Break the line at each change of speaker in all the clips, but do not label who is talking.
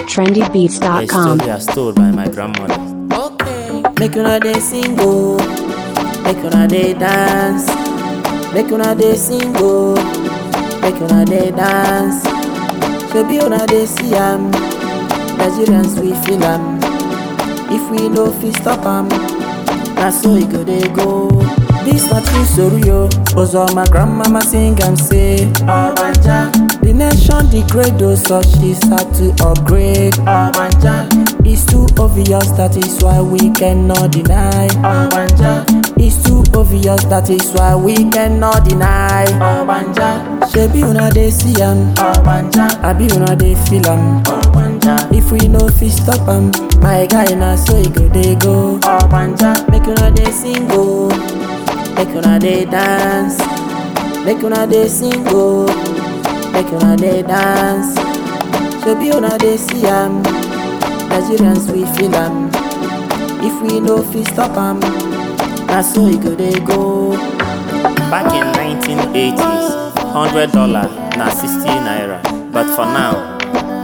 at
A
trendybeats.com.
story as told by my grandmother.
Okay. Make una dey sing o, make una dey dance, make una dey sing o, make una dey dance. Shebi una dey see am, Nigerians we feel am. If we no fit stop am, na so e go dey go. This na true story o, ozo my grandmama sing am say, Obanja. The nation degrade o, so she start to upgrade. Obanja. It's too obvious, that is why we cannot deny. Obanja. It's too obvious, that is why we cannot deny. Obanja. Shebi una dey see am. Obanja. Abi una dey feel am. Obanja. If we no fit stop am, my guy na so e go dey go. Obanja. Make una dey sing o. Make una dey dance. Make una dey sing o. Make una dey dance. Shebi una dey see am. Nigerians we feel am. If we no fit stop am, na so e go dey go.
Back in 1980s, $100 na 60 naira. But for now,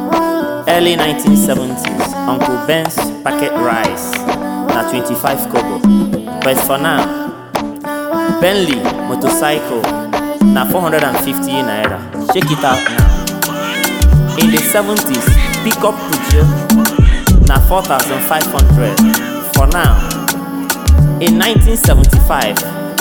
early 1970s, Uncle Ben's packet rice na 25 kobo. But for now, Bentley motorcycle na 450 naira. Check it out now. In the 70s, pickup Peugeot na 4,500. For now, in 1975,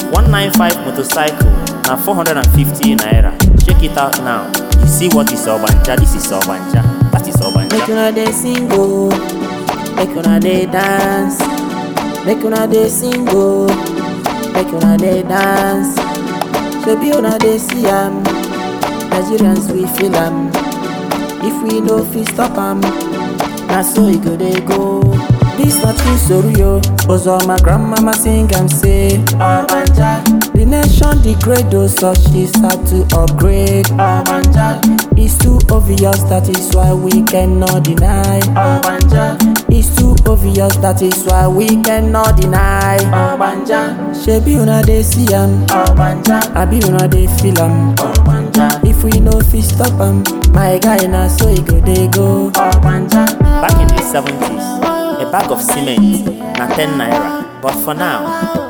195 motorcycle na 450 naira. Check it out now. You see what is Obanja? This is Obanja. That is
Make
Obanja.
una dey sing o, make una dey dance, make una dey sing o, make una dey dance. Shebi una dey see am, Nigerians we feel am. If we no fit stop am, na so e go dey go. This na true story o, ozo my grandmama sing am say, Obanja. The nation degrade o, so she start to upgrade. Obanja. It's too obvious, that is why we cannot deny. Obanja. It's too obvious, that is why we cannot deny. Obanja. Shebi una dey see am. Obanja. Abi una dey feel am. Obanja. If we no fit stop am, my guy na so e go dey go. Obanja.
Back in the 70s, a bag of cement na 10 naira. But for now,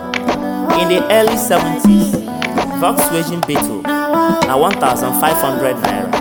in the early 70s, Volkswagen Beetle na 1,500 naira.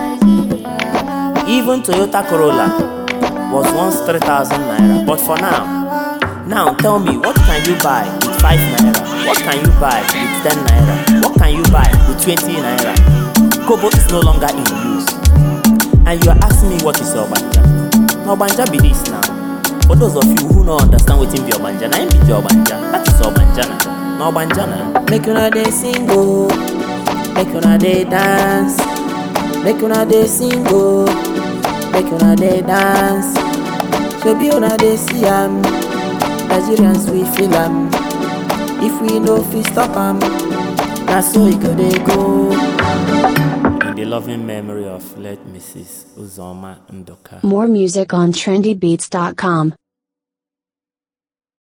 Even Toyota Corolla was once 3,000 naira. But for now, now tell me, what can you buy with 5 naira? What can you buy with 10 naira? What can you buy with 20 naira? Kobo is no longer in use. And you are asking me what is Obanja? Na Obanja be this now. For those of you who no understand wetin be Obanja, na im be the Obanja. That is Obanja na. Na Obanja na.
Make una dey sing o, make una dey dance, make una dey sing o, make una dey dance. Shebi una dey see am, Nigerians we feel am. If we no fit stop am, na so e go dey go.
In the loving memory of late Mrs. Uzoma Ndoka.
More music on trendybeats.com.